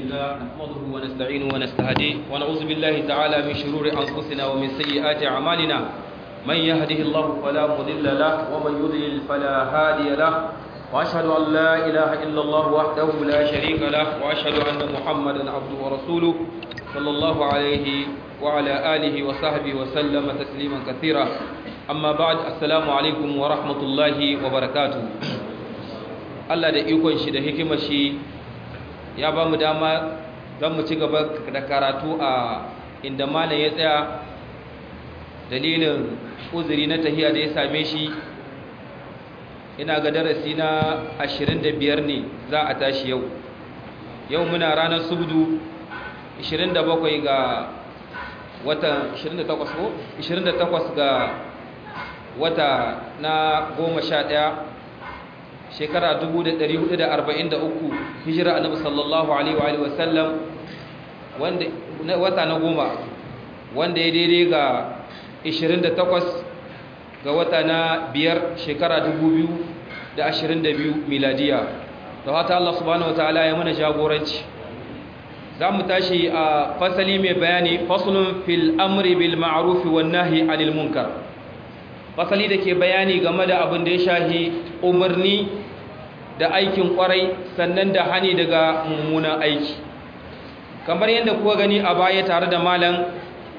لله نحمده ونستعينه ونستهديه ونعوذ بالله تعالى من شرور أنفسنا ومن سيئات أعمالنا من يهده الله فلا مضل له ومن يضلل فلا هادي له وأشهد أن لا إله إلا الله وحده لا شريك له وأشهد أن محمدا عبده ورسوله صلى الله عليه وعلى آله وصحبه وسلم تسليما كثيرا أما بعد السلام عليكم ورحمة الله وبركاته Allah da ikon shi da hikimar shi ya ba mu dama don mu ci gaba da karatu a inda malam ya tsaya dalilin uzuri na tahiya da ya same shi ina ga darasi na 25 ne za a tashi yau yau muna ranar subdu 27 ga watan 28 ko 28 ga wata na 11 shekara 1443 hijira annabi sallallahu alaihi wa sallam wanda wata na goma wanda ya daidai ga 28 ga wata na biyar shekara 2022 miladiya da hata Allah subhanahu wataala ya mana jagoranci za mu tashi a fasali mai bayani faslun fil amri bil ma'ruf wan nahyi anil munkar fasali da ke bayani game da abin da ya shahi umarni da aikin kwarai sannan da hani daga mummunan aiki kamar yadda kuka gani a baya tare da malam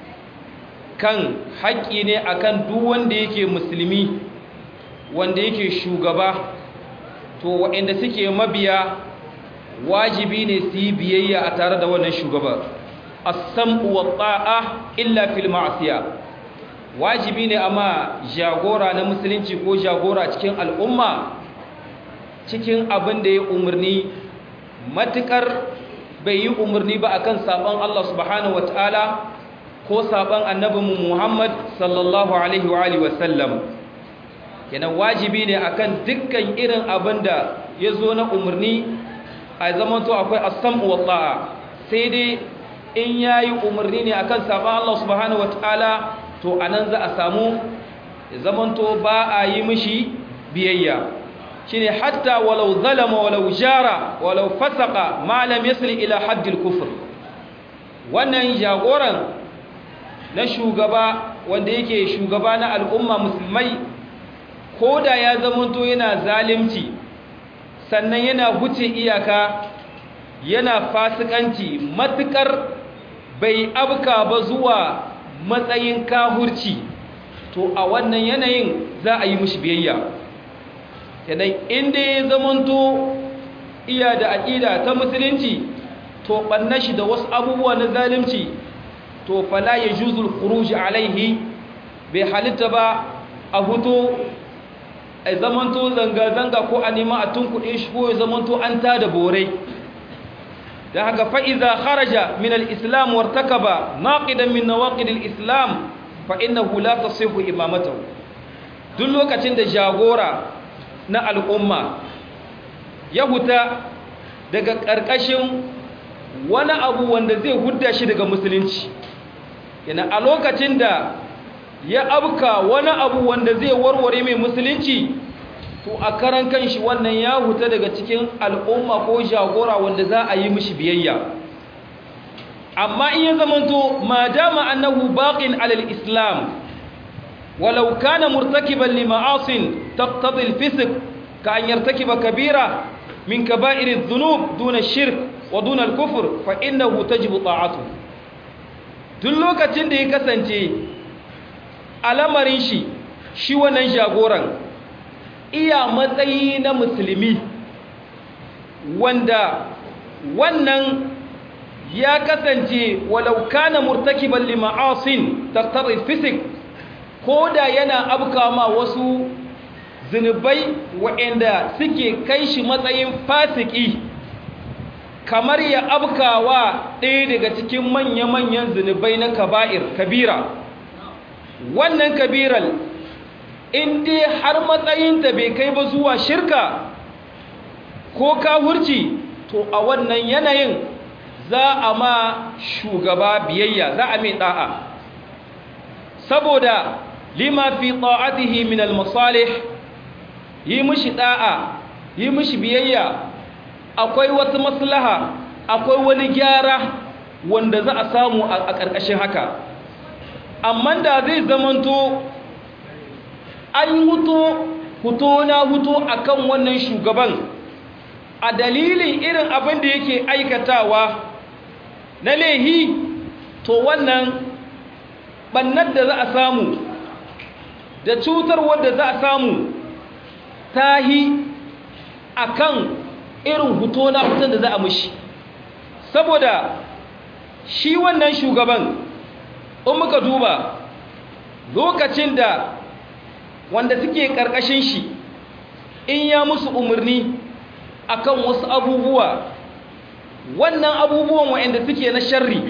kan haƙƙi ne akan duk wanda yake musulmi wanda yake shugaba to waɗanda suke mabiya wajibi ne su yi biyayya a tare da wannan shugaba as-sam'u wa ta'a illa fil ma'siya wajibi ne amma jagora na musulunci ko jagora cikin al'umma cikin abin da ya umarni matukar bai yi umarni ba akan saban Allah subhanahu wataala ko saban annabinmu Muhammad sallallahu alaihi wa alihi wasallam kenan wajibi ne akan dukkan irin abin da ya zo na umarni a zamanto akwai as-sam'u wa ta'a sai dai in yayi umarni ne akan saban Allah subhanahu wataala to anan za a samu zamanto ba a yi mishi biyayya shine hatta walau zalama walau jara walau fasaka ma lam yasil ila haddil kufr wannan jagoran na shugaba wanda yake shugaba na al'umma musulmai koda ya zamanto yana zalimci sannan yana huce iyaka yana fasikanci matukar bai abka ba zuwa matsayin kahurci to a wannan yanayin za a yi mishi biyayya kenan inda ya zamanto iya da aƙida ta musulunci to ɓanna shi da wasu abubuwa na zalimci to fala ya juzul khuruji alaihi bai halitta ba a huto a zamanto zanga-zanga ko a nema a tunkuɗe shi ko ya zamanto an ta da borai da haka fa'iza kharaja min al'islam wartaka ba naƙidan min nawaƙidin islam fa'innahu la ta sihu imamata duk lokacin da jagora na al'umma ya huta daga ƙarƙashin wani abu wanda zai hudda shi daga musulunci yana a lokacin da ya abka wani abu wanda zai warware mai musulunci to a karan kanshi wannan ya huta daga cikin al'umma ko jagora wanda za a yi mishi biyayya amma in ya zamanto ma dama annahu baqin alal islam ولو كان مرتكبا لمعاص تقتضي الفسق كأن يرتكب كبيرة من كبائر الذنوب دون الشرك ودون الكفر فإنه تجب طاعته duk lokacin da ya kasance alamarin shi shi wannan jagoran iya matsayi na musulmi wanda wannan ya kasance walau kana murtakiban lima'asin taqtadi fisik ko da yana abka ma wasu zunubai waɗanda suke kai shi matsayin fasiki kamar ya abkawa ɗaya daga cikin manya-manyan zunubai na kaba'ir kabira wannan kabiral in dai har matsayinta bai kai ba zuwa shirka ko kawurci to a wannan yanayin za a ma shugaba biyayya za a mai ɗa'a saboda lima fi ta'atihi min al-masalih yi mishi da'a yi mishi biyayya akwai wata maslaha akwai wani gyara wanda za a samu a ƙarƙashin haka amma da zai zamanto an huto huto na huto akan wannan shugaban a dalilin irin abin da yake aikatawa na lehi to wannan bannar da za a samu da cutar wadda za a samu tahi akan irin huto na hutun da za a mushi saboda shi wannan shugaban in muka duba lokacin da wanda suke ƙarƙashin shi in ya musu umarni akan wasu abubuwa wannan abubuwan waɗanda suke na sharri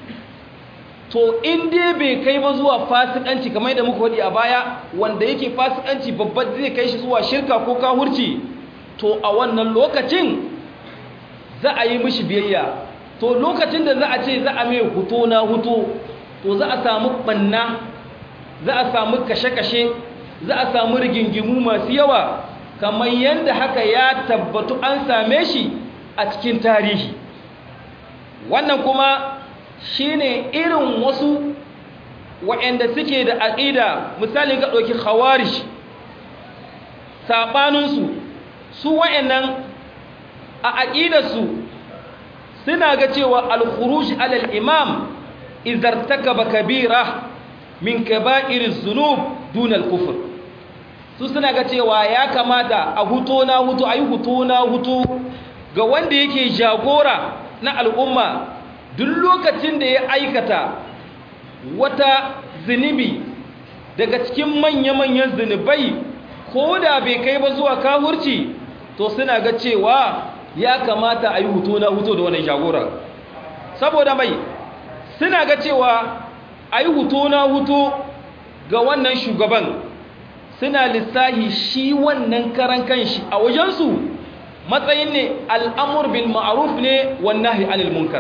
to in dai bai kai ba zuwa fasikanci kamar da muka wadi a baya wanda yake fasikanci babban zai kai shi zuwa shirka ko kahurci to a wannan lokacin za a yi mishi biyayya to lokacin da za a ce za a mai huto na huto to za a samu banna za a samu kashe-kashe za a samu rigingimu masu yawa kamar yadda haka ya tabbatu an same shi a cikin tarihi wannan kuma shine irin wasu waɗanda suke da aƙida misali ga ɗauki khawarish saɓaninsu su waɗannan a aƙidarsu suna ga cewa al-khuruj alal imam izartakaba kabira min kaba'iriz zunub dunal kufr su suna ga cewa ya kamata a huto na huto ayi huto na huto ga wanda yake jagora na al'umma duk lokacin da ya aikata wata zunubi daga cikin manya-manyan zunubai ko da bai kai ba zuwa kahurci to suna ga cewa ya kamata a yi hutu na hutu da wannan jagora saboda mai suna ga cewa a yi hutu na hutu ga wannan shugaban suna lissahi shi wannan karan kanshi a wajensu matsayin ne al'amur bil ma'aruf ne wannan anil munkar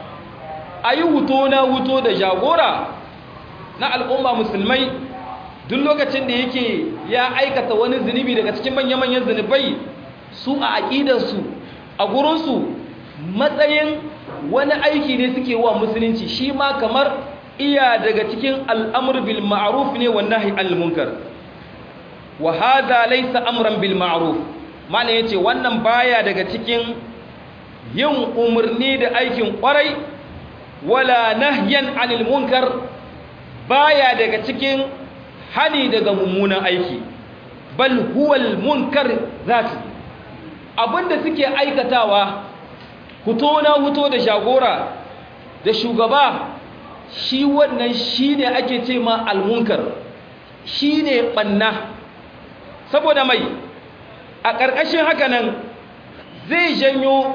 a yi hutu na hutu da jagora na al'umma musulmai duk lokacin da yake ya aikata wani zunubi daga cikin manya-manyan zunubai su a aƙidarsu a gurinsu matsayin wani aiki ne suke wa musulunci shi ma kamar iya daga cikin al'amur bil ma'aruf ne wa nahi al-munkar wa hadha laysa amran bil ma'ruf mana yace wannan baya daga cikin yin umarni da aikin kwarai wala nahyan anil munkar baya daga cikin hani daga mummunan aiki bal huwal munkar zati abinda suke aikatawa huto na huto da shagora da shugaba shi wannan shine ake ce ma almunkar shine banna saboda mai a ƙarƙashin haka nan zai janyo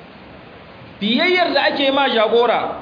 biyayyar da ake ma jagora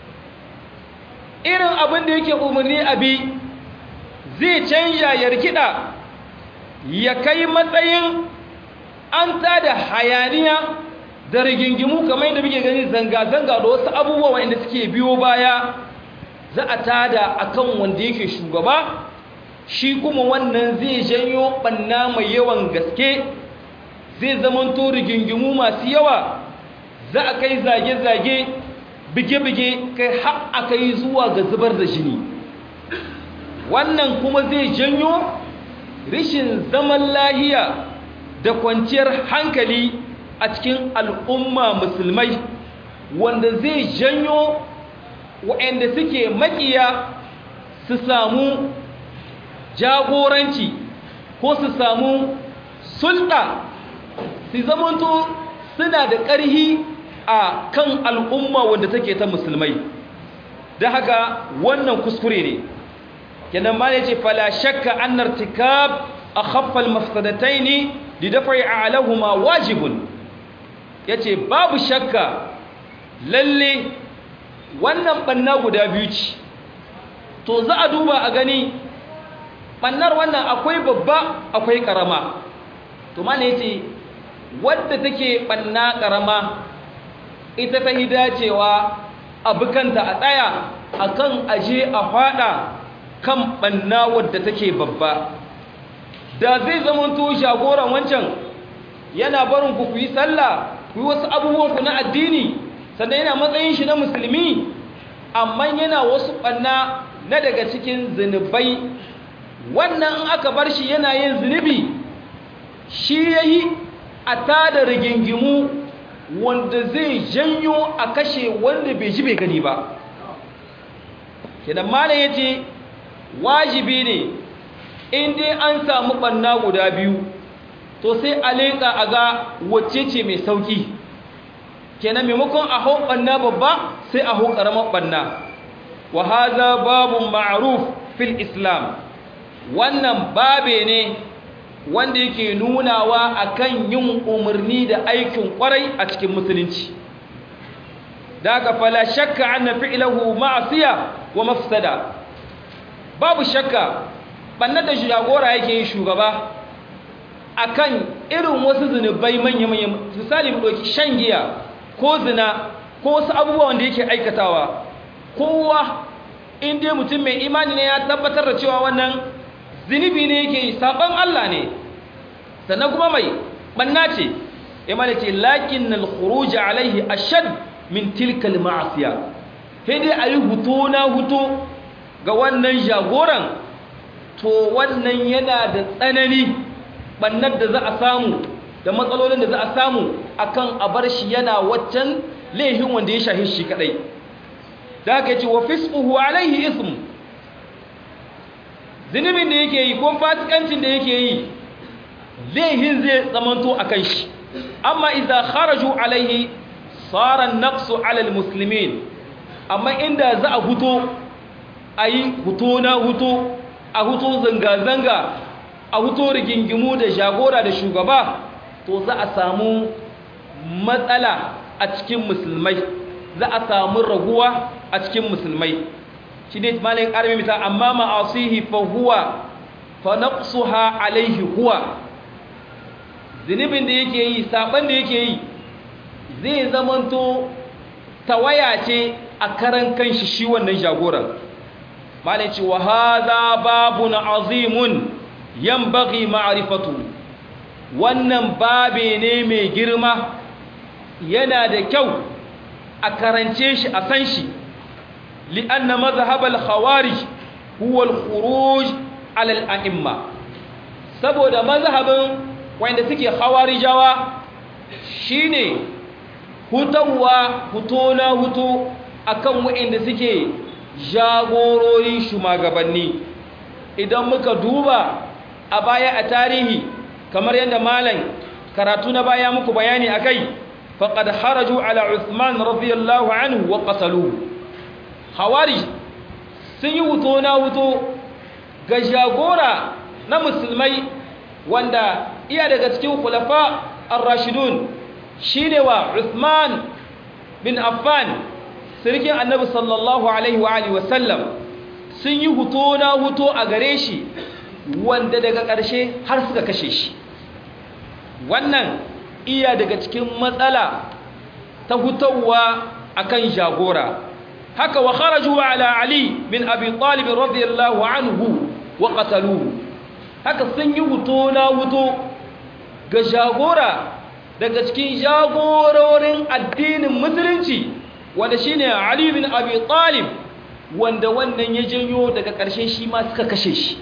irin abin da yake umarni abi zai canja ya rikida ya kai matsayin an tada hayaniya da rigingimu kamar yadda muke gani zanga-zanga da wasu abubuwa wanda suke biyo baya za a tada akan wanda yake shugaba shi kuma wannan zai janyo banna mai yawan gaske zai zamanto rigingimu masu yawa za a kai zage-zage bige-bige kai har a kai zuwa ga zubar da jini wannan kuma zai janyo rishin zaman lahiya da kwanciyar hankali a cikin al'umma musulmai wanda zai janyo waɗanda suke makiya su samu jagoranci ko su samu sulɗa su zamanto suna da ƙarhi a kan al'umma wanda take ta musulmai da haka wannan kuskure ne kenan ma ne ce fala shakka an nartikab a haffal mafsadatai ne da dafa yi alahuma wajibun ya ce babu shakka lalle wannan ɓanna guda biyu ce to za a duba a gani ɓannar wannan akwai babba akwai ƙarama to ma ne ce wadda take ɓanna ƙarama ita ta yi dacewa abukanta a tsaya akan aje a faɗa kan ɓanna wadda take babba da zai zamanto shagoran wancan yana barin ku yi sallah ku yi wasu abubuwanku na addini sannan yana matsayin shi na musulmi amma yana wasu ɓanna na daga cikin zunubai wannan in aka bar shi yana yin zunubi shi ya yi a tada rigingimu wanda zai janyo a kashe wanda bai ji bai gani ba kidan malam ya ce wajibi ne in dai an samu ɓanna guda biyu to sai a leƙa a ga wacce ce mai sauƙi kenan maimakon a hau ɓanna babba sai a hau ƙaramar ɓanna wa haza babu ma'ruf fil islam wannan babe ne wanda yake nunawa akan yin umarni da aikin kwarai a cikin musulunci daga fala shakka anna fi'lahu ma'siya wa mafsada babu shakka bannan da jagora yake yi shugaba akan irin wasu zunubai manya-manya misali mu ɗauki shan giya ko zina ko wasu abubuwa wanda yake aikatawa kowa in dai mutum mai imani ne ya tabbatar da cewa wannan zunubi ne yake yi saban Allah ne sannan kuma mai banna ce imani ce lakin al-khuruj alaihi ashad min tilka al-ma'siya sai dai ayi huto na huto ga wannan jagoran to wannan yana da tsanani bannar da za a samu da matsalolin da za a samu akan a bar shi yana waccan laihin wanda ya shahi shi kadai da aka ce wa fisquhu alaihi ism zunubin da yake yi ko fasikancin da yake yi laihin zai zamanto akan shi amma idza kharaju alaihi sara naqsu ala almuslimin amma inda za a huto ayi huto na huto a huto zanga zanga a huto rigingimu da jagora da shugaba to za a samu matsala a cikin musulmai za a samu raguwa a cikin musulmai shi ne malin ƙarfi mita amma ma'asihi fa huwa fa naqsuha alaihi huwa zunubin da yake yi saban da yake yi zai zamanto tawaya ce a karan kanshi shi wannan jagoran malin ce wa hadha babun azimun yanbaghi ma'rifatu wannan babe ne mai girma yana da kyau a karance shi a san shi li'anna mazhab al-khawarij huwa al-khuruj ala al-a'imma saboda mazhabin wanda suke khawarijawa shine hutawa hutona hutu akan wanda suke jagororin shugabanni idan muka duba a baya a tarihi kamar yadda malam karatu na baya muku bayani akai faqad haraju ala Uthman radiyallahu anhu wa qataluhu khawarij sun yi wuto na wuto ga jagora na musulmai wanda iya daga cikin khulafa ar-rashidun shine wa Uthman bin Affan sirkin annabi sallallahu alaihi wa alihi wa sallam sun yi wuto na wuto a gare shi wanda daga ƙarshe har suka kashe shi wannan iya daga cikin matsala ta hutawa akan jagora haka wa kharaju ala ali bin abi talib radiyallahu anhu wa qataluhu haka sun yi huto na huto ga jagora daga cikin jagororin addinin musulunci wanda shine ali bin abi talib wanda wannan ya janyo daga ƙarshe shi ma suka kashe shi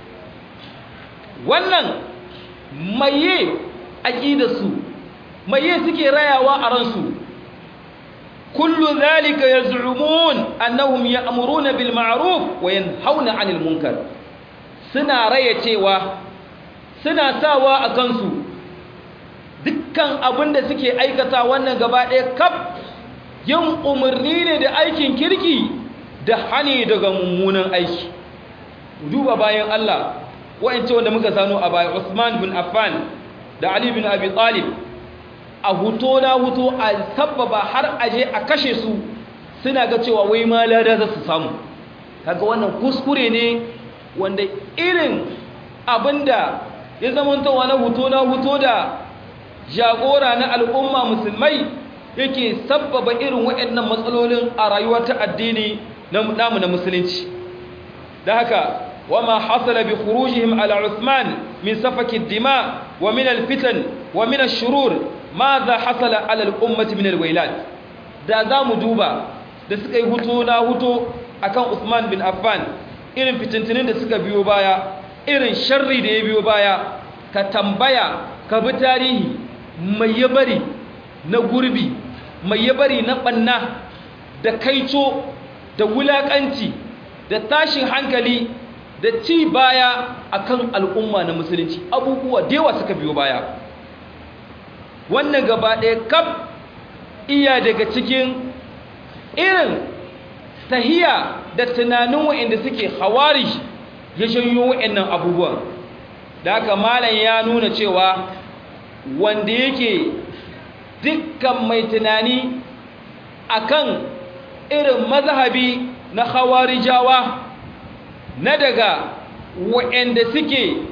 wannan maye aqidarsu maye suke rayawa a ransu kullu zalika yaz'umun annahum ya'muruna bil ma'ruf wa yanhauna 'anil munkar suna raya cewa suna sawa a kansu dukkan abinda suke aikata wannan gaba ɗaya kaf yin umarni ne da aikin kirki da hani daga mummunan aiki duba bayan Allah wa'ance wanda muka sano a baya Usman bin Affan da Ali bin Abi Talib a huto na huto a sabbaba har aje a kashe su suna ga cewa wai ma lada za su samu kaga wannan kuskure ne wanda irin abinda ya zamantowa na huto na huto da jagora na al'umma musulmai yake sabbaba irin waɗannan matsalolin a rayuwa ta addini namu na musulunci da haka وما حصل بخروجهم على عثمان من سفك الدماء ومن الفتن ومن الشرور ماذا حصل على الأمة من الويلات da za mu duba da suka yi hutu na hutu akan Usman bin Affan irin fitintinin da suka biyo baya irin sharri da ya biyo baya ka tambaya ka bi tarihi mai ya bari na gurbi mai ya bari na banna da kaico da wulakanci da tashin hankali da ci baya akan al'umma na musulunci abubuwa da yawa suka biyo baya wannan gaba ɗaya kaf iya daga cikin irin tahiya da tunanin wa'inda suke hawari ya janyo wa'annan abubuwan da haka malam ya nuna cewa wanda yake dukkan mai tunani akan irin mazhabi na hawarijawa na daga wa'anda suke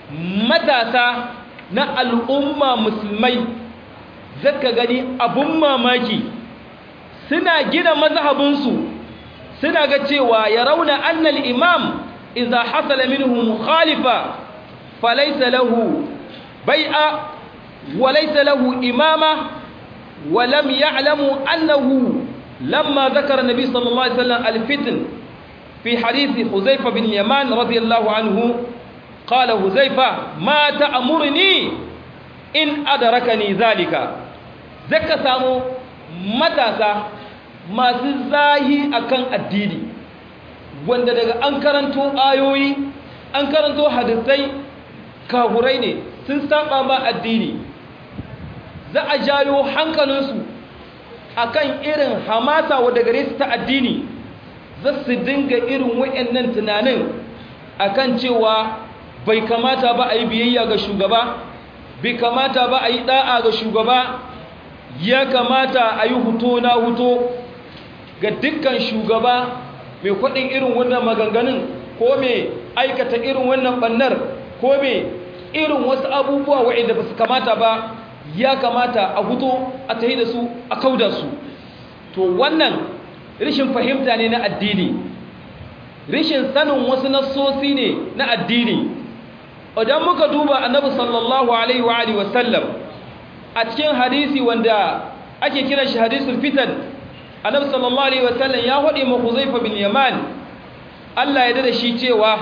matasa na al'umma musulmai zaka gani abun mamaki suna gina mazhabinsu suna ga cewa ya rauna annal imam idza hasala minhu mukhalifa falaysa lahu bai'a wa laysa lahu imama wa lam ya'lamu annahu lamma dhakara nabi sallallahu alaihi wasallam al-fitn fi hadith huzaifa bin yaman radiyallahu anhu qala huzaifa ma ta'muruni in adrakani zalika zaka samu matasa masu zahi akan addini wanda daga an karanto ayoyi an karanto hadisai kahurai ne sun saba ba addini za a jayo hankalinsu akan irin hamasa wadda gare su ta addini za su dinga irin wayannan tunanin akan cewa bai kamata ba a yi biyayya ga shugaba bai kamata ba a yi da'a ga shugaba ya kamata a yi huto na huto ga dukkan shugaba mai kwaɗin irin wannan maganganun ko mai aikata irin wannan ɓannar ko mai irin wasu abubuwa waɗanda ba su kamata ba ya kamata a huto a tahi da su a kauda su to wannan rishin fahimta ne na addini rishin sanin wasu nassosi ne na addini idan muka duba annabi sallallahu alaihi wa alihi wasallam a cikin hadisi wanda ake kiran shi hadisul fitan annabi sallallahu alaihi wasallam ya hode ma Huzaifa bin Yaman Allah ya dada shi cewa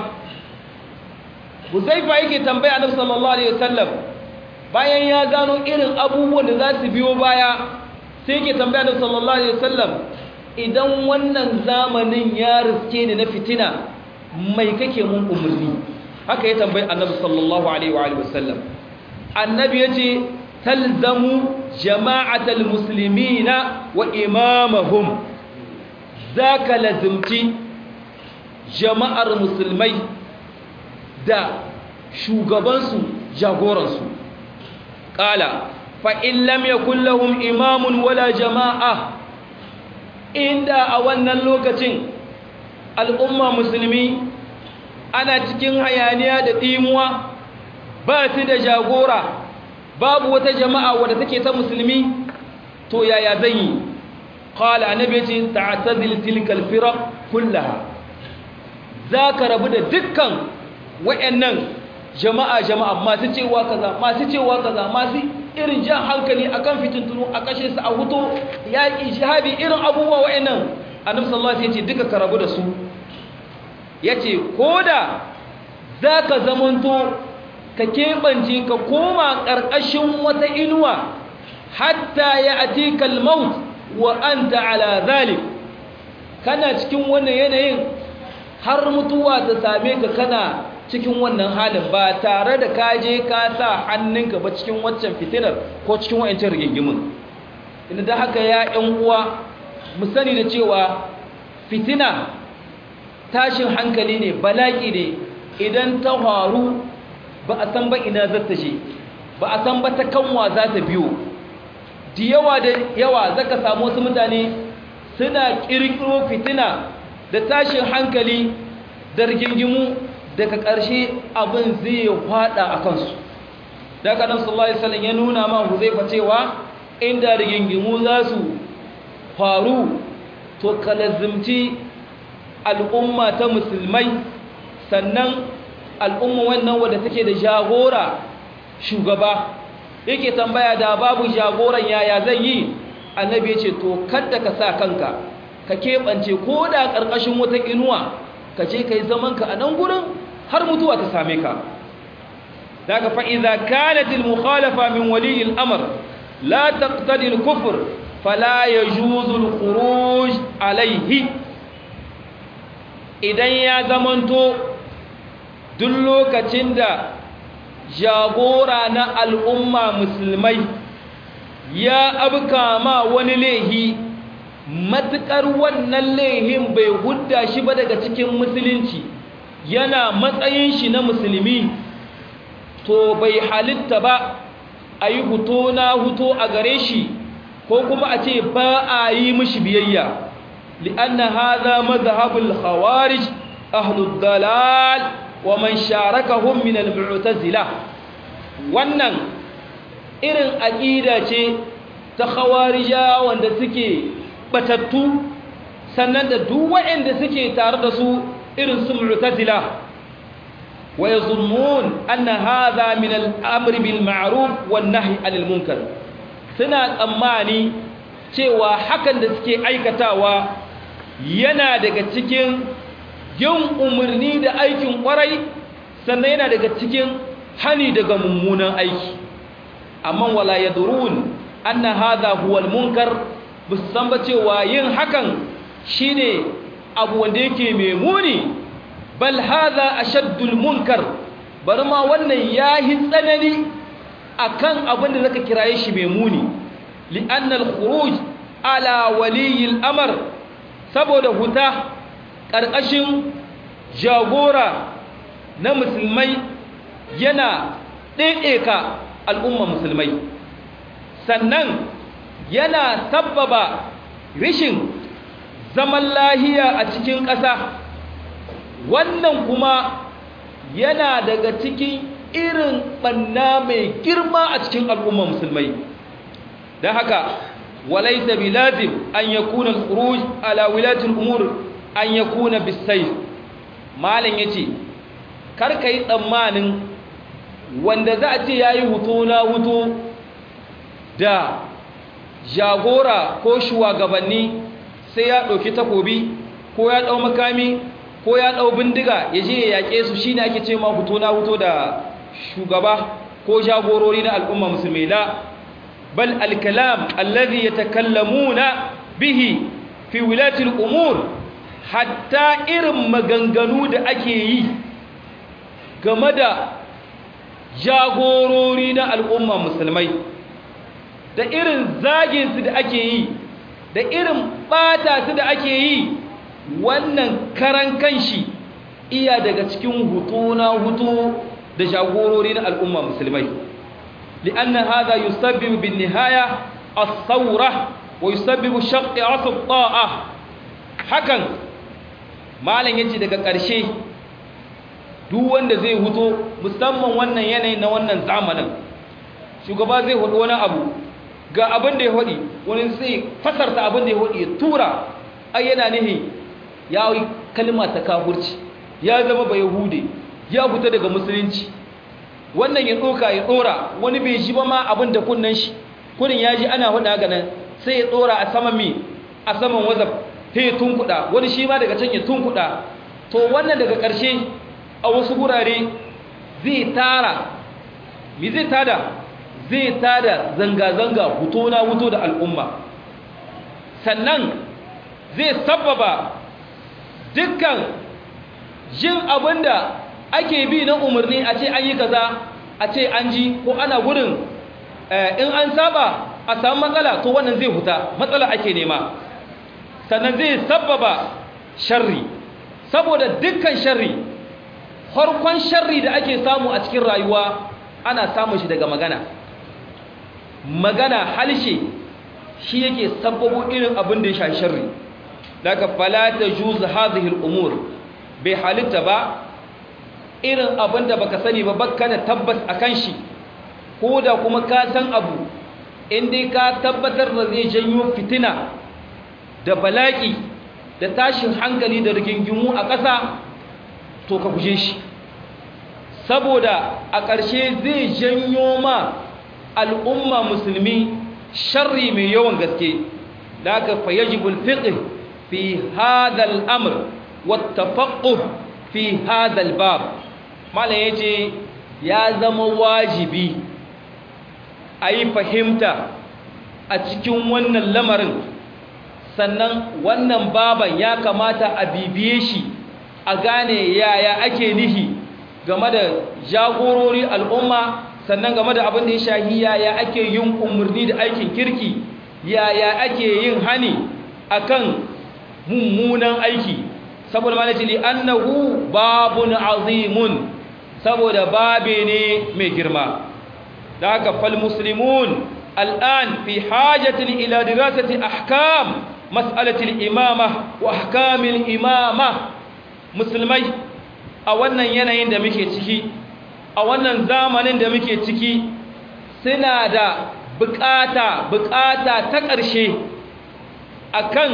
Huzaifa yake tambaya annabi sallallahu alaihi wasallam bayan ya gano irin abubuwan da za su biyo baya sai yake tambaya annabi sallallahu alaihi wasallam idan wannan zamanin ya riske ni na fitina mai kake mun umarni haka ya tambayi annabi sallallahu alaihi wa alihi wasallam annabi yace talzamu jama'atal muslimina wa imamahum zaka lazimci jama'ar musulmai da shugabansu jagoransu qala fa in lam yakul lahum imamun wala jama'a inda a wannan lokacin al'umma musulmi ana cikin hayaniya da dimuwa ba su da jagora babu wata jama'a wadda take ta musulmi to yaya zan yi qala annabi ce ta'tazil tilkal firaq kullaha zaka rabu da dukkan wayannan jama'a jama'a masu cewa kaza masu cewa kaza masu irin jan hankali akan fitintunu a kashe su a huto yaki shahabi irin abubuwa wayannan annabi sallallahu alaihi wasallam yace duka ka rabu da su yace koda zaka zamanto ka keɓance ka koma ƙarƙashin wata inuwa hatta ya ati kalmaut wa an ala zalik kana cikin wannan yanayin har mutuwa ta same ka kana cikin wannan halin ba tare da ka je ka sa hannunka ba cikin waccan fitinar ko cikin wa'ancin rigingimin inda da haka ya ‘yan uwa mu sani da cewa fitina tashin hankali ne bala'i ne idan ta faru ba a san ba ina za ta je ba a san ba ta kanwa za ta biyo da yawa da yawa zaka samu wasu mutane suna kirkiro fitina da tashin hankali da rigingimu daga ƙarshe abin zai fada a kansu daga nan sallallahu alaihi wasallam ya nuna ma Huzaifa cewa inda rigingimu za su faru to kalazimci al'umma ta musulmai sannan al'umma wannan wadda take da jagora shugaba yake tambaya da babu jagoran yaya zai yi annabi ya ce to kadda ka sa kanka ka keɓance ko da ƙarƙashin wata inuwa ka ce ka yi zamanka a nan gurin har mutuwa ta same ka daga fa'iza kanatil mukhalafa min waliyin amur la taqtadil kufur fala ya juzul khuruj alaihi idan ya zamanto duk lokacin da jagora na al'umma musulmai ya abka ma wani lehi matuƙar wannan lehin bai hudda shi ba daga cikin musulunci yana matsayin shi na musulmi to bai halitta ba a yi huto na huto a gare shi ko kuma a ce ba a yi mishi biyayya li'anna haza mazhabul khawarij ahlud dalal wa man sharakahum min al-mu'tazila wannan irin aqida ce ta khawarija wanda suke batattu sannan da duk waɗanda suke tare da su irin su mu'tazila wa yazunmun anna hadha min al-amri bil ma'ruf wan nahy 'anil munkar suna tsammani cewa hakan da suke aikatawa yana daga cikin yin umarni da aikin kwarai sannan yana daga cikin hani daga mummunan aiki amma wala yadrun anna hadha huwa al-munkar musan ba cewa yin hakan shine abu wanda yake mai muni bal hadha ashaddul munkar bari ma wannan yahi tsanani akan abin da zaka kiraye shi mai muni li'anna al-khuruj ala waliy al-amr saboda huta karkashin jagora na musulmai yana ɗaiɗeka al'umma musulmai sannan yana sabbaba rishin zaman lahiya a cikin ƙasa wannan kuma yana daga cikin irin ɓanna mai girma a cikin al'umma musulmai don haka walaita bilazim an ya kuna al ala wilatul umur an ya kuna bisai malin ya ce karka yi tsammanin wanda za a ce ya yi hutu na hutu da jagora ko shugabanni sai ya ɗauki takobi ko ya ɗau makami ko ya ɗau bindiga ya je ya yaƙe su shi ne ake ce ma hutu na hutu da shugaba ko jagorori na al'umma musulmi la bal alkalam allazi yatakallamuna bihi fi wilatil umur hatta irin maganganu da ake yi game da jagorori na al'umma musulmai da irin zaginsu da ake yi da irin ɓata su da ake yi wannan karan kanshi iya daga cikin hutu na hutu da jagorori na al'umma musulmai li'anna hadha yusabbibu bin nihaya as-sawra wa yusabbibu shaqqi asl ta'a hakan malam yace daga ƙarshe duk wanda zai huto musamman wannan yanayin na wannan zamanin shugaba zai hudu wani abu ga abin da ya hudi wani sai fasarta abin da ya hudi ya tura ai yana nihi ya yi kalma ta kafurci ya zama ba yahude ya fita daga musulunci wannan ya doka ya dora wani bai ji ba ma abin da kunnan shi kunin ya ji ana hudu haka nan sai ya dora a saman mi a saman wazaf sai ya tunkuda wani shi ma daga can ya tunkuda to wannan daga ƙarshe a wasu gurare zai tara mi zai tada zai tada zanga-zanga huto na huto da al'umma sannan zai sababa dukkan jin abinda ake bi na umarni a ce an yi kaza a ce an ji ko ana gudun in an saba a samu matsala to wannan zai huta matsala ake nema sannan zai sababa sharri saboda dukkan sharri farkon sharri da ake samu a cikin rayuwa ana samun shi daga magana magana halshe shi yake sabbabo irin abin da ya sha sharri daga falata juz hadhihi al-umur bai halitta ba irin abin da baka sani ba bakka da tabbas akan shi ko da kuma ka san abu in dai ka tabbatar da zai janyo fitina da bala'i da tashin hankali da rigingimu a ƙasa to ka guje shi saboda a ƙarshe zai janyo ma al'umma musulmi sharri mai yawan gaske da aka fayajibul fiqh fi hadha al-amr wat tafaqquh fi hadha al-bab malam yace ya zama wajibi ayi fahimta a cikin wannan lamarin sannan wannan baban ya kamata a bibiye shi a gane yaya ake nihi game da jagorori al'umma sannan game da abin da ya shahi yaya ake yin umarni da aikin kirki yaya ake yin hani akan mummunan aiki saboda malaci li annahu babun azimun saboda babe ne mai girma da haka fal muslimun al'an fi hajatin ila dirasati ahkam mas'alatil imama wa ahkamil imama musulmai a wannan yanayin da muke ciki a wannan zamanin da muke ciki suna da bukata bukata ta ƙarshe akan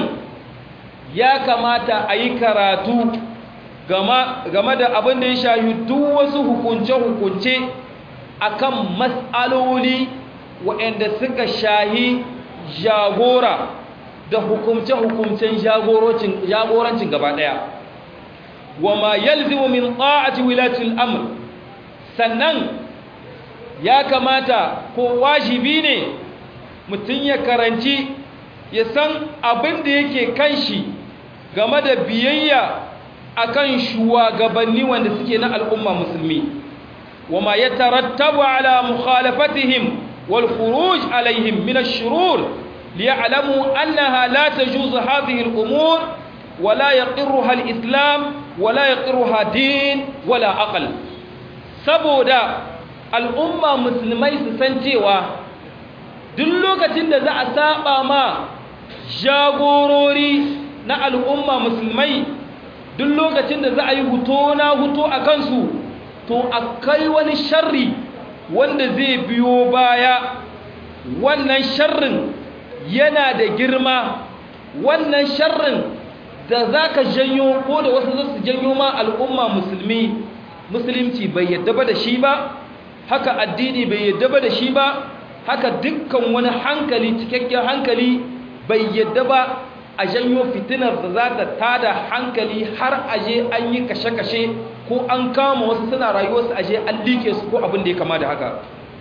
ya kamata a yi karatu game da abin da ya shayi duk wasu hukunce-hukunce akan matsaloli waɗanda suka shahi jagora da hukumce-hukumcen jagorancin gaba ɗaya wa ma yalzimu min ta'ati wilatul amr sannan ya kamata ko wajibi ne mutum ya karanci ya san abin da yake kan shi game da biyayya akan shugabanni wanda suke na al'umma musulmi wa ma yatarattabu ala mukhalafatihim wal khuruj alaihim min ash-shurur liya'lamu annaha la tajuzu hadhihi al-umur ولا يقرها الإسلام ولا يقرها دين ولا عقل saboda al'umma musulmai su san cewa duk lokacin da za a saba ma jagorori na al'umma musulmai duk lokacin da za a yi huto na huto a kansu to akai wani sharri wanda zai biyo baya wannan sharrin yana da girma wannan sharrin da za ka janyo ko da wasu za su janyo ma al'umma musulmi musulunci bai yadda ba da shi ba haka addini bai yadda ba da shi ba haka dukkan wani hankali cikakken hankali bai yadda ba a janyo fitinar da za ta tada hankali har aje an yi kashe-kashe ko an kama wasu suna rayuwarsu aje an liƙe su ko abin da ya kama da haka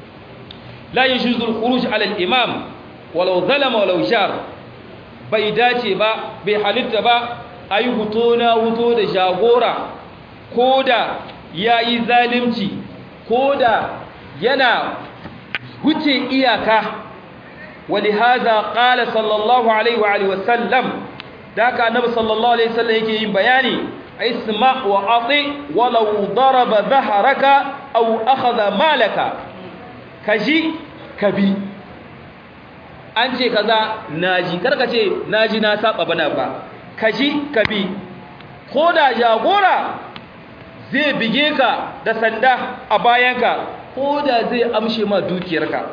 la yi shi zulkurush alal imam walau zalama walau jar bai dace ba bai halitta ba a yi huto na huto da jagora ko da ya yi zalimci ko da yana wuce iyaka wali haza ƙala sallallahu alaihi wa sallam da aka annabi sallallahu alaihi wasallam yake yin bayani isma wa ati walau daraba dhahraka aw akhadha malaka kaji kabi an ce kaza naji karka ce naji na saba bana ba kaji kabi ko da jagora zai bige ka da sanda a bayanka ko da zai amshe ma dukiyarka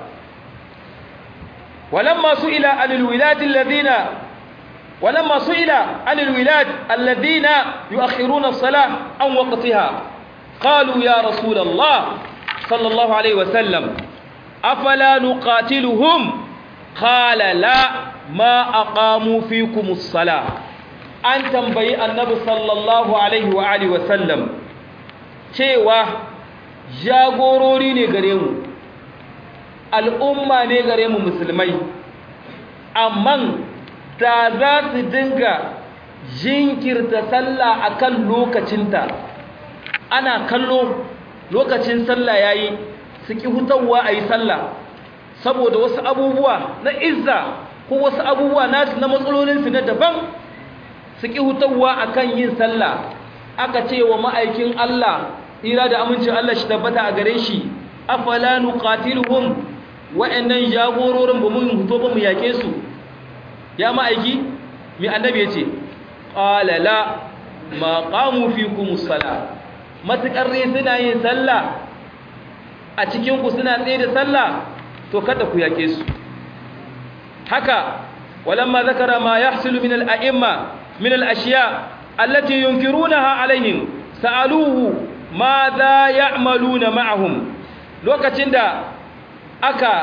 walamma su'ila anil wiladi alladhina walamma su'ila anil wilad alladhina yu'akhiruna as-salah an waqtiha qalu ya rasul Allah sallallahu alayhi wa sallam afala nuqatiluhum qala la ma aqamu fikum as-salah an tambayi annabi sallallahu alaihi wa alihi wa sallam cewa jagorori ne gare mu al'umma ne gare mu musulmai amma da za su dinga jinkirta sallah akan lokacinta ana kallo lokacin sallah yayi su ki hutawa ayi sallah saboda wasu abubuwa na izza ko wasu abubuwa nasu na matsalolinsu na daban su ki hutawa akan yin sallah aka ce wa ma'aikin Allah ira da amincin Allah shi tabbata a gare shi afala nuqatiluhum wa'annan jagororin ba mun huto ba mu yake su ya ma'aiki mi annabi yace qala la ma qamu fikum as-sala matakar ne suna yin sallah a cikin ku suna tsaye da sallah to kada ku yake su haka walamma zakara ma yahsulu min al-a'imma min al-ashiya allati yunkirunaha alaihim sa'aluhu ma za ya'maluna ma'ahum lokacin da aka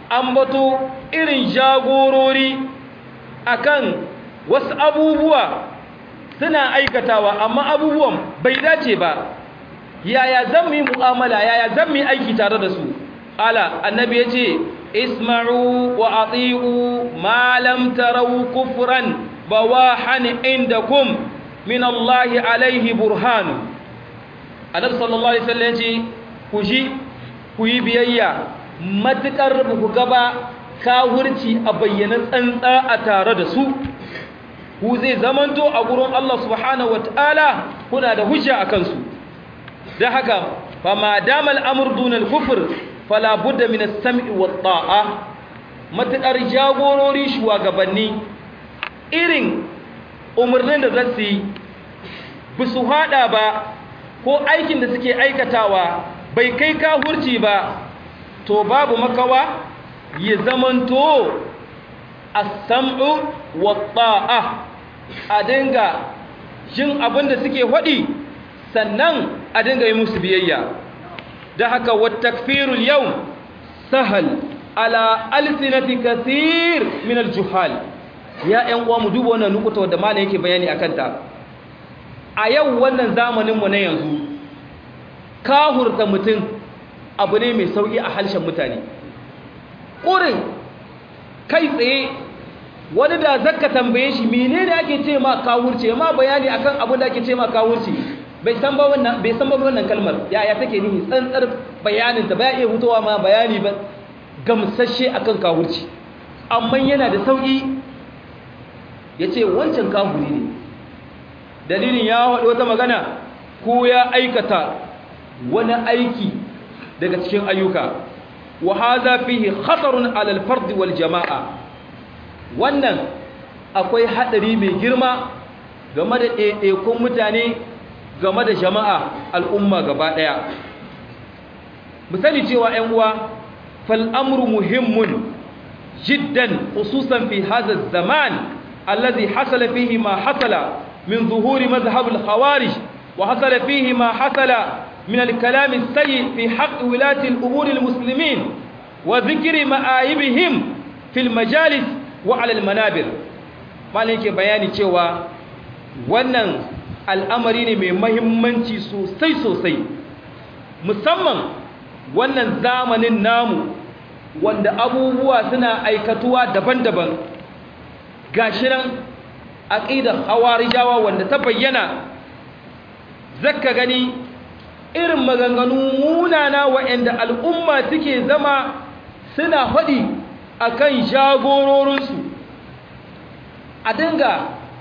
ambato irin jagorori akan wasu abubuwa suna aikatawa amma abubuwan bai dace ba yaya zan mu yi mu'amala yaya zan mu yi aiki tare da su ala annabi ya ce isma'u wa ati'u ma lam taraw kufran bawahan indakum min Allah alaihi burhan annabi sallallahu alaihi wasallam ya ce ku ji ku yi biyayya matukar ku gaba kawurci a bayyana tsantsa a tare da su ku zai zamanto a gurin Allah subhanahu wataala kuna da hujja a kansu da haka fa ma damal amr dun al kufr fala budda min as-sam'i wat ta'a matakar jagorori shugabanni irin umarnin da zasu yi bisu hada ba ko aikin da suke aikatawa bai kai kafurci ba to babu makawa ya zamanto as-sam'u wat ta'a a dinga jin abin da suke faɗi sannan a dinga yi musu biyayya da haka wattakfirul yau sahal ala alsinati kathir min aljuhal ya ƴan uwa mu duba wannan nukuta wanda malam yake bayani akan ta a yau wannan zamanin mu na yanzu kahurta mutum abu ne mai sauki a halshen mutane ƙurin kai tsaye wani da zakka tambaye shi menene ake ce ma kawurce ma bayani akan abin da ake ce ma kawurci bai san ba wannan bai san ba wannan kalmar yaya take nihi tsantsar bayanin ta bai iya hutowa ma bayani ba gamsashe akan kawurci amma yana da sauki yace wancan kafuri ne dalilin ya haɗu wata magana ko ya aikata wani aiki daga cikin ayyuka wa hadha fihi khatarun ala al-fard wal jama'a wannan akwai hadari mai girma game da ɗaiɗaikun mutane game da jama'a al'umma gaba ɗaya misali cewa ‘yan uwa fal'amuru muhimmun jiddan hususan fi haza zaman allazi hasala fihi ma hasala min zuhuri mazhabul khawarij wa hasala fihi ma hasala min al-kalami sayyi fi haqqi wilati al-umuri al-muslimin wa dhikri ma'ayibihim fil majalis wa ala al-manabir malai yake bayani cewa wannan al'amari ne mai mahimmanci sosai sosai musamman wannan zamanin namu wanda abubuwa suna aikatuwa daban-daban gashi nan aqidar hawarijawa wanda ta bayyana zakka gani irin maganganu munana waɗanda al'umma suke zama suna faɗi akan jagororinsu a dinga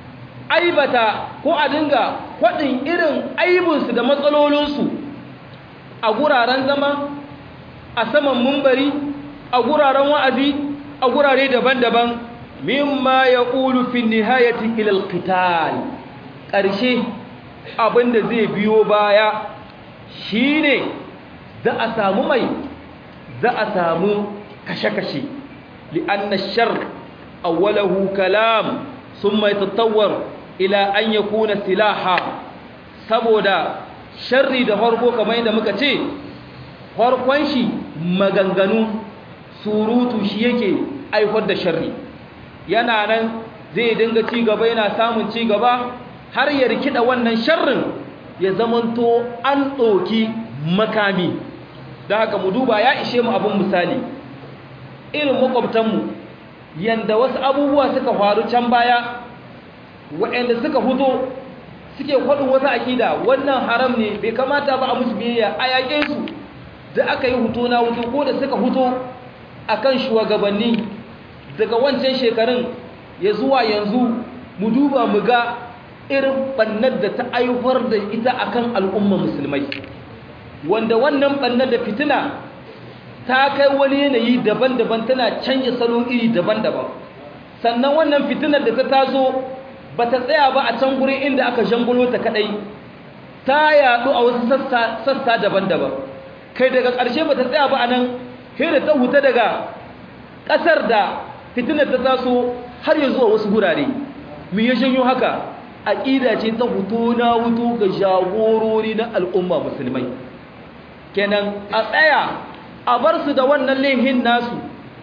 aibata ko a dinga faɗin irin aibinsu da matsalolinsu a guraren zama a saman mumbari a guraren wa'azi a gurare daban-daban mimma ya ƙulu fi nihayati ilal qital ƙarshe abinda zai biyo baya shine za a samu mai za a samu kashe-kashe li'anna shar awwalahu kalam summa yatatawwar ila an yakuna silaha saboda sharri da farko kamar yadda muka ce farkon shi maganganu surutu shi yake aifar da sharri yana nan zai dinga ci gaba yana samun ci gaba har ya rikida wannan sharrin ya zamanto an ɗoki makami da haka mu duba ya ishe mu abin misali irin makwabtanmu yanda wasu abubuwa suka faru can baya waɗanda suka huto suke kwaɗin wata akida wannan haram ne bai kamata ba a musu biyayya a yaƙe su da aka yi huto na huto ko da suka huto a kan shugabanni daga wancan shekarun ya zuwa yanzu mu duba mu ga irin ɓannar da ta aifar da ita akan al'umma musulmai wanda wannan ɓannar da fitina ta kai wani yanayi daban-daban tana canja salo iri daban-daban sannan wannan fitinar da ta taso ba ta tsaya ba a can gurin inda aka jangulo ta kadai ta yadu a wasu sassa daban-daban kai daga ƙarshe ba ta tsaya ba a nan da ta huta daga ƙasar da fitinar ta taso har ya zuwa wasu gurare mu ya janyo haka aƙida ce ta hutu na hutu ga jagorori na al'umma musulmai kenan a tsaya a bar su da wannan laihin nasu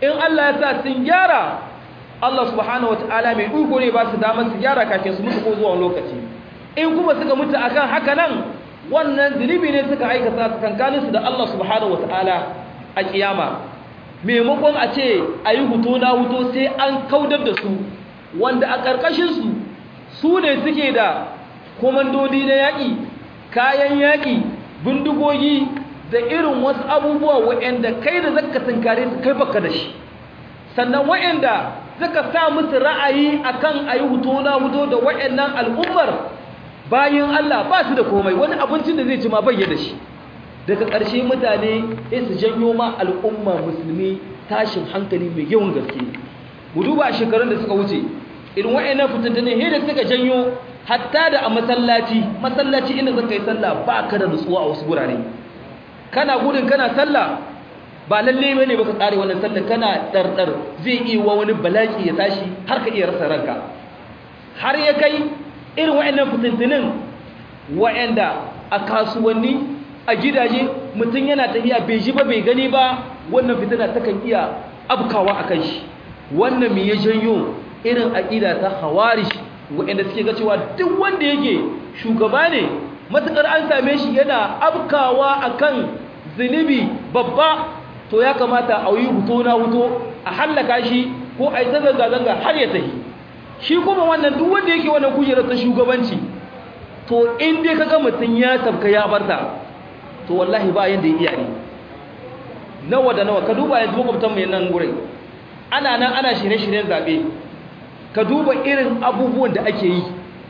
in Allah ya sa sun gyara Allah subhanahu wataala mai iko ne ba su damar su gyara kafin su mutu ko zuwa lokaci in kuma suka mutu akan haka nan wannan zunubi ne suka aikata tsakankanin su da Allah subhanahu wataala a kiyama maimakon a ce ayi huto na huto sai an kaudar da su wanda a ƙarƙashin su su ne suke da komandodi na yaƙi kayan yaƙi bindigogi da irin wasu abubuwa waɗanda kai da zaka tunkare su kai baka da shi sannan waɗanda suka sa musu ra'ayi akan ayi huto na huto da waɗannan al'ummar bayan Allah ba su da komai wani abincin da zai ci ma bayya da shi daga ƙarshe mutane sai su janyo ma al'umma musulmi tashin hankali mai yawan gaske mu duba shekarun da suka wuce irin waɗannan fitintune he da suka janyo hatta da a masallaci masallaci inda zaka yi sallah ba ka da nutsuwa a wasu gurare kana gudun kana sallah ba lalle bane baka tsare wannan sallah kana dardar zai iya wa wani balaki ya tashi har ka iya rasa ranka har ya kai irin waɗannan fitintunin waɗanda a kasuwanni a gidaje mutum yana tafiya bai ji ba bai gani ba wannan fitina takan iya abkawa akan shi wannan me ya janyo irin aqida ta khawarij waɗanda suke ga cewa duk wanda yake shugaba ne matukar an same shi yana abkawa akan zunubi babba to ya kamata a yi huto na huto a hallaka shi ko a yi ta zanga-zanga har ya tafi shi kuma wannan duk wanda yake wannan kujerar ta shugabanci to in dai kaga mutum ya tabka ya barta to wallahi ba yanda ya iya ne nawa da nawa ka duba yanzu makwabtan mu nan gurin ana nan ana shirye-shiryen zabe ka duba irin abubuwan da ake yi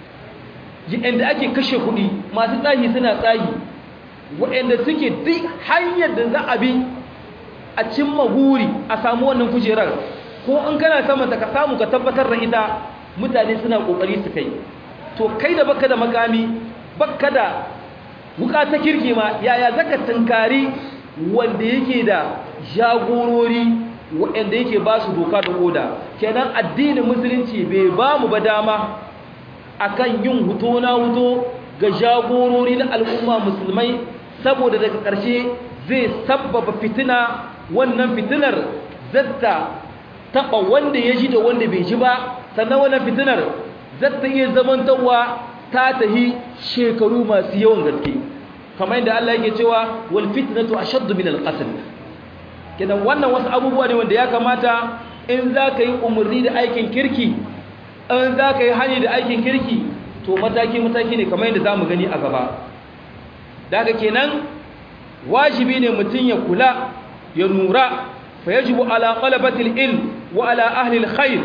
inda ake kashe kuɗi masu tsahi suna tsahi waɗanda suke duk hanyar da za a bi a cimma guri a samu wannan kujerar ko in kana saman ta ka samu ka tabbatar da ita mutane suna kokari su kai to kai da baka da makami baka da wuka ta kirki ma yaya zaka tunkari wanda yake da jagorori waɗanda yake ba su doka da oda kenan addinin musulunci bai ba mu ba dama akan yin huto na huto ga jagorori na al'umma musulmai saboda daga ƙarshe zai sabbaba fitina wannan fitinar zata taɓa wanda ya ji da wanda bai ji ba sannan wannan fitinar zata iya zamantarwa ta tahi shekaru masu yawan gaske kamar yadda Allah yake cewa wal fitnatu ashaddu min al qatl kidan wannan wasu abubuwa ne wanda ya kamata in za ka yi umarni da aikin kirki in za ka yi hani da aikin kirki to mataki-mataki ne kamar yadda za mu gani a gaba daga kenan wajibi ne mutum ya kula ya nura fa yajibu ala qalabatil ilm wa ala ahli alkhair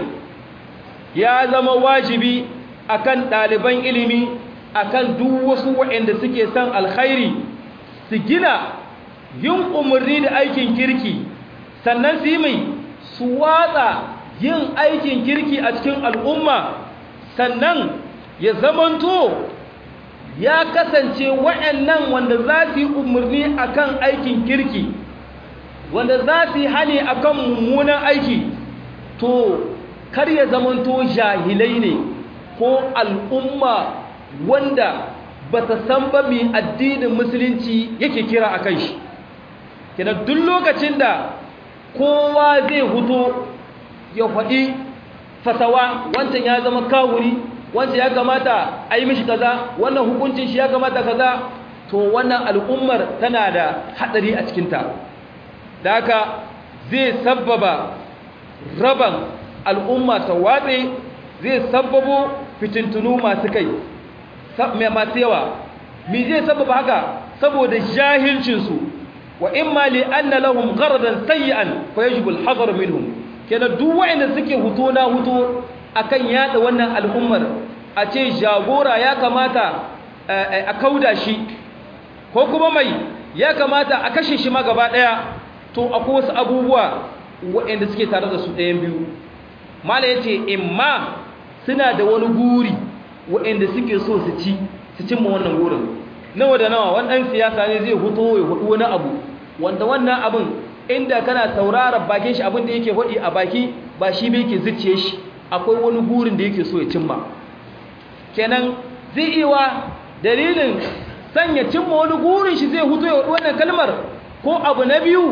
ya zama wajibi akan ɗaliban ilimi akan duk wasu waɗanda suke son alkhairi su gina yin umarni da aikin kirki sannan su yi mai su watsa yin aikin kirki a cikin al'umma sannan ya zamanto ya kasance wa'annan wanda za su yi umarni akan aikin kirki wanda za su yi hane akan mummunan aiki to kar ya zamanto jahilai ne ko al'umma wanda ba ta san ba mai addinin musulunci yake kira a kan shi kenan duk lokacin da kowa zai huto ya faɗi fatawa wancan ya zama kawuri wancan ya kamata a yi mishi kaza wannan hukuncin shi ya kamata kaza to wannan al'ummar tana da haɗari a cikinta da haka zai sabbaba raban al'umma ta watse zai sabbabo fitintunu masu kai masu yawa mi zai sabbaba haka saboda jahilcinsu wa imma li anna lahum gharadan sayyi'an fa yajibu al-hadar minhum kenan duk wanda suke huto na huto akan yada wannan al'ummar a ce jagora ya kamata a kauda shi ko kuma mai ya kamata a kashe shi ma gaba daya to akwai wasu abubuwa waɗanda suke tare da su ɗayan biyu mala yace imma suna da wani guri waɗanda suke so su ci su cimma wannan gurin nawa da nawa wannan siyasa ne zai huto ya hudu wani abu wanda wannan abin inda kana sauraron bakin shi abin da yake hudi a baki ba shi bai yake zuciye shi akwai wani gurin da yake so ya cimma kenan zai iya dalilin sanya cimma wani gurin shi zai huto ya hudu wannan kalmar ko abu na biyu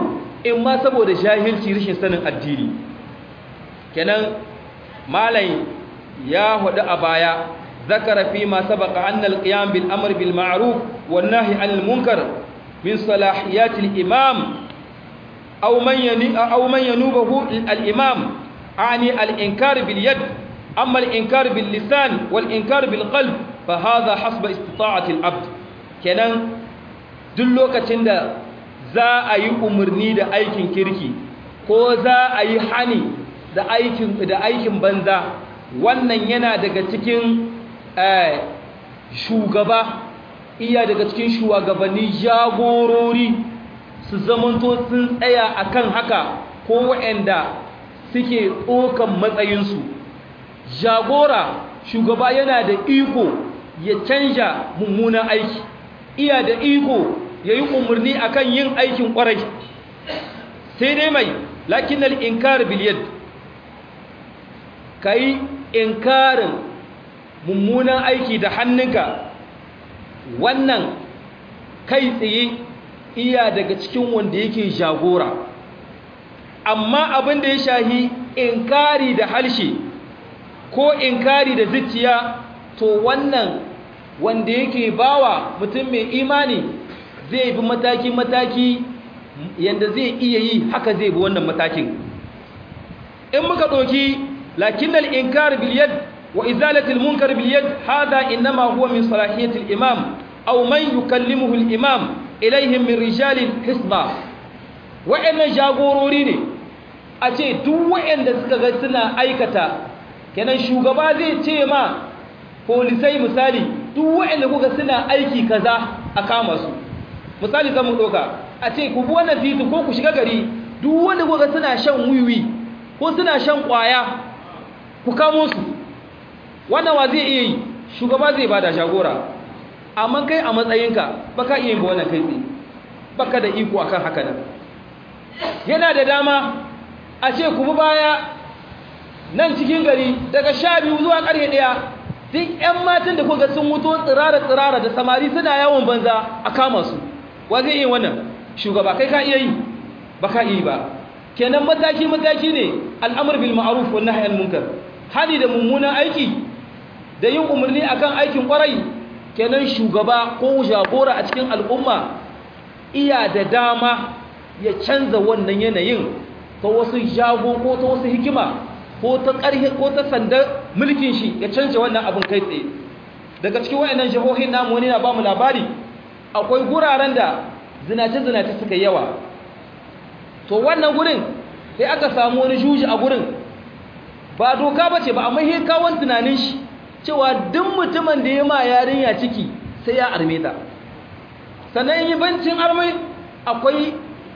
in ma saboda jahilci rashin sanin addini kenan malai ya hudu a baya zakara fi ma sabaqa anna al-qiyam bil amr bil ma'ruf wan nahy 'anil munkar min salahiyat al-imam aw man yani aw man yanubahu al-imam ani al-inkar bil yad amma al-inkar bil lisan wal inkar bil qalb fa hadha hasba istita'ati al-abd kenan duk lokacin da za a yi umarni da aikin kirki ko za a yi hani da aikin da aikin banza wannan yana daga cikin shugaba iya daga cikin shugabanni jagorori su zamanto sun tsaya akan haka ko waɗanda suke tsokan matsayinsu jagora shugaba yana da iko ya canja mummunan aiki iya da iko ya yi umarni akan yin aikin ƙwarai sai dai mai lakin al'inkar biliyad ka yi inkarin mummunan aiki da hannunka wannan kai tsaye iya daga cikin wanda yake jagora amma abin da ya shahi inkari da halshe ko inkari da zuciya to wannan wanda yake bawa mutum mai imani zai bi mataki-mataki yadda zai iya yi haka zai bi wannan matakin in muka ɗoki lakinnal inkar biliyad wa izalatul munkar biliyad hada innama huwa min salahiyatil imam aw man yukallimuhu al imam ilaihim min rijalil hisba wa'annan jagorori ne a ce duk wa'anda suka ga suna aikata kenan shugaba zai ce ma polisai misali duk wa'anda kuka suna aiki kaza a kama su misali zan mu doka a ce ku bi wannan titi ko ku shiga gari duk wanda kuka suna shan wiwi ko suna shan kwaya ku kamo su wannan wa zai iya yi shugaba zai bada shagora amma kai a matsayinka baka iya yin wannan kai tsaye baka da iko akan haka nan yana da dama a ce ku bi baya nan cikin gari daga sha biyu zuwa ƙarfe ɗaya duk 'yan matan da kuka sun mutu tsirara-tsirara da samari suna yawon banza a kama su wa zai iya wannan shugaba kai ka iya yi ba ka iya ba kenan mataki-mataki ne al'amur bil ma'aruf wa nahy munkar hali da mummunan aiki da yin umarni akan aikin kwarai kenan shugaba ko jagora a cikin al'umma iya da dama ya canza wannan yanayin ta wasu jago ko ta wasu hikima ko ta ƙarhe ko ta sandar mulkin shi ya canza wannan abin kai tsaye daga cikin wayannan jihohin namu wani na bamu labari akwai guraren da zinace-zinace suka yawa to wannan gurin sai aka samu wani juji a gurin ba doka ba ce ba amma he kawon tunanin shi cewa duk mutumin da ya ma yarinya ciki sai ya arme ta sannan yi bancin armai akwai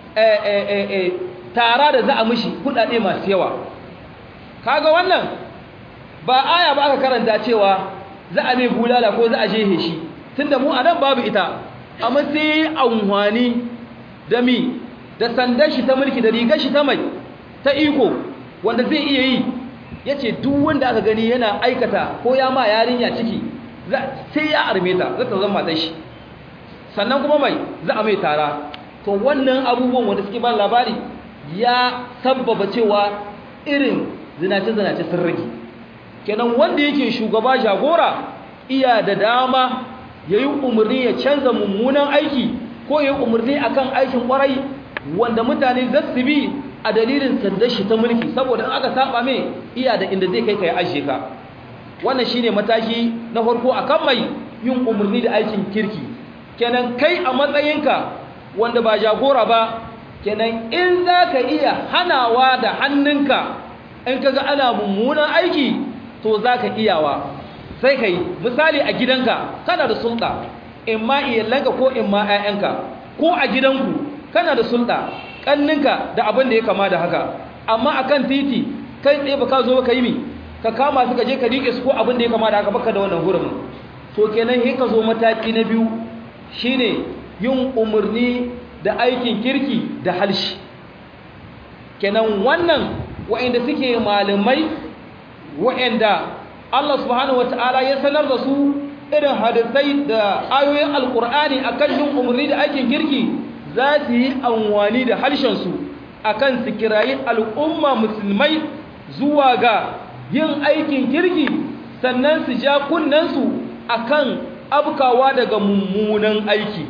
tara da za a mishi kudade masu yawa kaga wannan ba aya ba aka karanta cewa za a mai bulala ko za a jehe shi tunda mu a nan babu ita amma sai amfani da mi da sandar shi ta mulki da rigar shi ta mai ta iko wanda zai iya yi ya ce duk wanda aka gani yana aikata ko ya ma yarinya ciki sai ya arme ta za ta zama matan shi sannan kuma mai za a mai tara to wannan abubuwan wanda suke ban labari ya sabbaba cewa irin zinace-zinace sun rage kenan wanda yake shugaba jagora iya da dama ya yi umarni ya canza mummunan aiki ko ya yi umarni akan aikin kwarai wanda mutane za su bi a dalilin sandar shi ta mulki saboda aka saba mai iya da inda zai kai ka ya ajiye ka wannan shine mataki na farko akan mai yin umarni da aikin kirki kenan kai a matsayinka wanda ba jagora ba kenan in za ka iya hanawa da hannunka in ka ga ana mummunan aiki to za ka iyawa sai ka yi misali a gidanka kana da sulɗa in ma iyalanka ko in ma 'ya'yanka ko a gidanku kana da sulɗa ƙanninka da abin da ya kama da haka amma a kan titi kai tsaye ba ka zo ka yi mi ka kama su ka je ka riƙe su ko abin da ya kama da haka baka da wannan hurumin to kenan sai ka zo mataki na biyu shine yin umarni da aikin kirki da halshi kenan wannan wa'inda suke malamai wa'inda Allah subhanahu wata'ala ya sanar da su irin hadisai da ayoyin alkur'ani akan yin umarni da aikin kirki za su yi amfani da harshensu akan su kirayi al'umma musulmai zuwa ga yin aikin kirki sannan su ja kunnensu akan abkawa daga mummunan aiki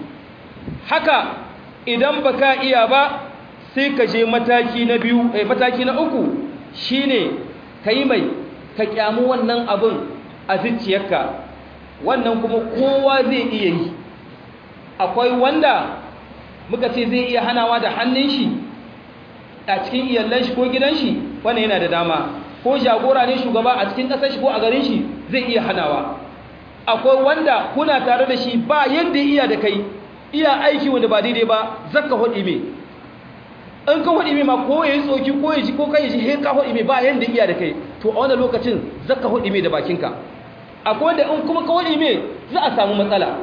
haka idan baka iya ba sai ka je mataki na biyu eh mataki na uku shine kai mai ka kyamu wannan abin a zuciyarka wannan kuma kowa zai iya yi akwai wanda muka ce zai iya hanawa da hannun shi a cikin iyallan shi ko gidan shi wannan yana da dama ko jagora ne shugaba a cikin ƙasar shi ko a garin shi zai iya hanawa akwai wanda kuna tare da shi ba yadda iya da kai iya aiki wanda ba daidai ba zaka hudi me in ka hudi me ma ko yayi tsoki ko yaji ko kai ji he ka hudi me ba yanda iya da kai to a wannan lokacin zaka hudi me da bakinka akwai wanda in kuma ka hudi me za a samu matsala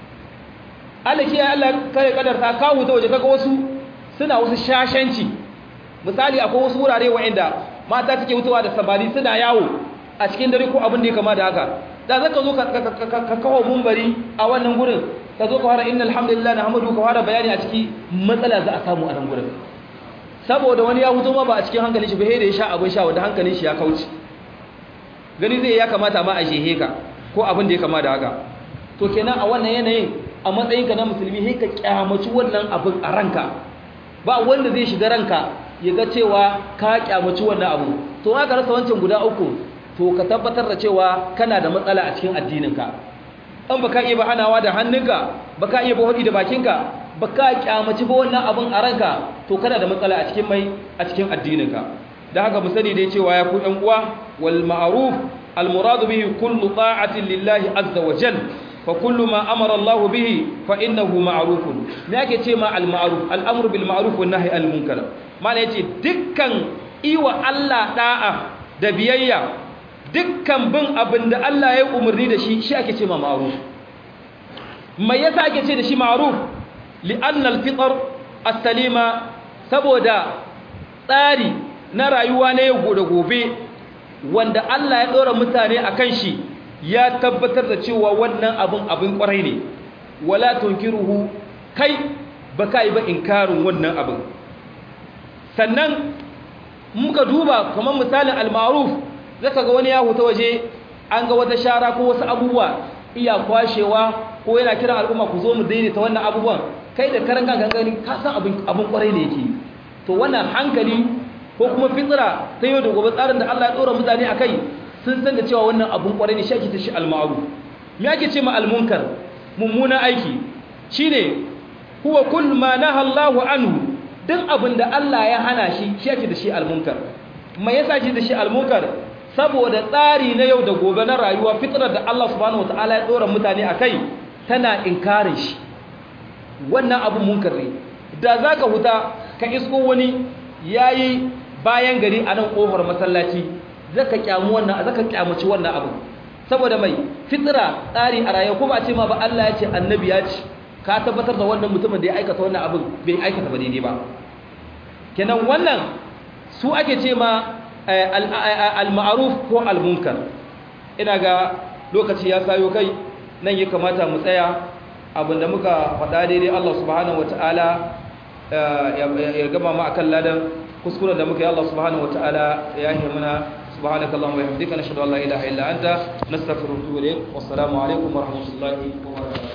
Allah kiyaye Allah kare kadarta ka huta waje kaga wasu suna wasu shashanci misali akwai wasu wurare wa'anda mata suke hutuwa da sabari suna yawo a cikin dare ko abin da ya kama da haka da zaka zo ka kawo mumbari a wannan gurin ka zo ka fara innal hamdulillah nahmadu ka fara bayani a ciki matsala za a samu a nan gurin saboda wani ya hutu ma ba a cikin hankalin shi ba da ya sha abin sha wanda hankalin shi ya kauce gani zai ya kamata ma a shehe ka ko abin da ya kama da haka to kenan a wannan yanayin a matsayinka na musulmi sai ka kyamaci wannan abin a ranka ba wanda zai shiga ranka ya ga cewa ka kyamaci wannan abu to aka rasa wancan guda uku to ka tabbatar da cewa kana da matsala a cikin addininka in baka iya hanawa da hannunka baka iya hudi da bakinka baka kyamaci ba wannan abin a ranka to kana da matsala a cikin mai a cikin addininka da haka mu sani dai cewa ya ku ɗan uwa wal ma'ruf al muradu bihi kullu ta'atin lillahi azza wa jalla fa kullu ma amara Allah bihi fa innahu ma'rufun me yake ce ma al ma'ruf al amru bil ma'ruf wan nahy al munkar mana yace dukkan iwa Allah da'a da biyayya dukkan bin abin da Allah ya umarni da shi shi ake ce ma ma'ruf mai yasa ake ce da shi ma'ruf li'anna al fitr as-salima saboda tsari na rayuwa na yau da gobe wanda Allah ya dora mutane akan shi ya tabbatar da cewa wannan abin abin kwarai ne wala tunkiruhu kai baka yi ba inkarin wannan abin sannan muka duba kamar misalin al-ma'ruf zaka ga wani ya huta waje an ga wata shara ko wasu abubuwa iya kwashewa ko yana kiran al'umma ku zo mu daidaita wannan abubuwan kai da karan gangan gani ka san abin abin kwarai ne yake to wannan hankali ko kuma fitsira ta yau da gobe tsarin da Allah ya dora mutane akai sun san da cewa wannan abun kwarai ne shi ake ta shi al-ma'ruf me ake ce ma al-munkar mummuna aiki shine huwa kull ma naha Allahu anhu duk abin da Allah ya hana shi shi ake da shi al-munkar me yasa shi da shi al-munkar saboda tsari na yau da gobe na rayuwa fitrar da Allah subhanahu wataala ya dora mutane akai tana inkarin shi wannan abun munkar ne da zaka huta ka isko wani yayi bayan gari a nan kofar masallaci zaka kyamu wannan zaka kyamaci wannan abu saboda mai fitra tsari a rayuwa kuma a ce ma ba Allah ya ce annabi ya ce ka tabbatar da wannan mutumin da ya aikata wannan abin bai aikata ba daidai ba kenan wannan su ake ce ma al-ma'ruf ko al-munkar ina ga lokaci ya sayo kai nan ya kamata mu tsaya abinda muka faɗa daidai Allah subhanahu wataala ya gama mu akan ladan kuskuren da muka yi Allah subhanahu wataala ya yi mana سبحانك اللهم وبحمدك نشهد ان لا اله الا انت نستغفرك ونتوب اليك والسلام عليكم ورحمه الله وبركاته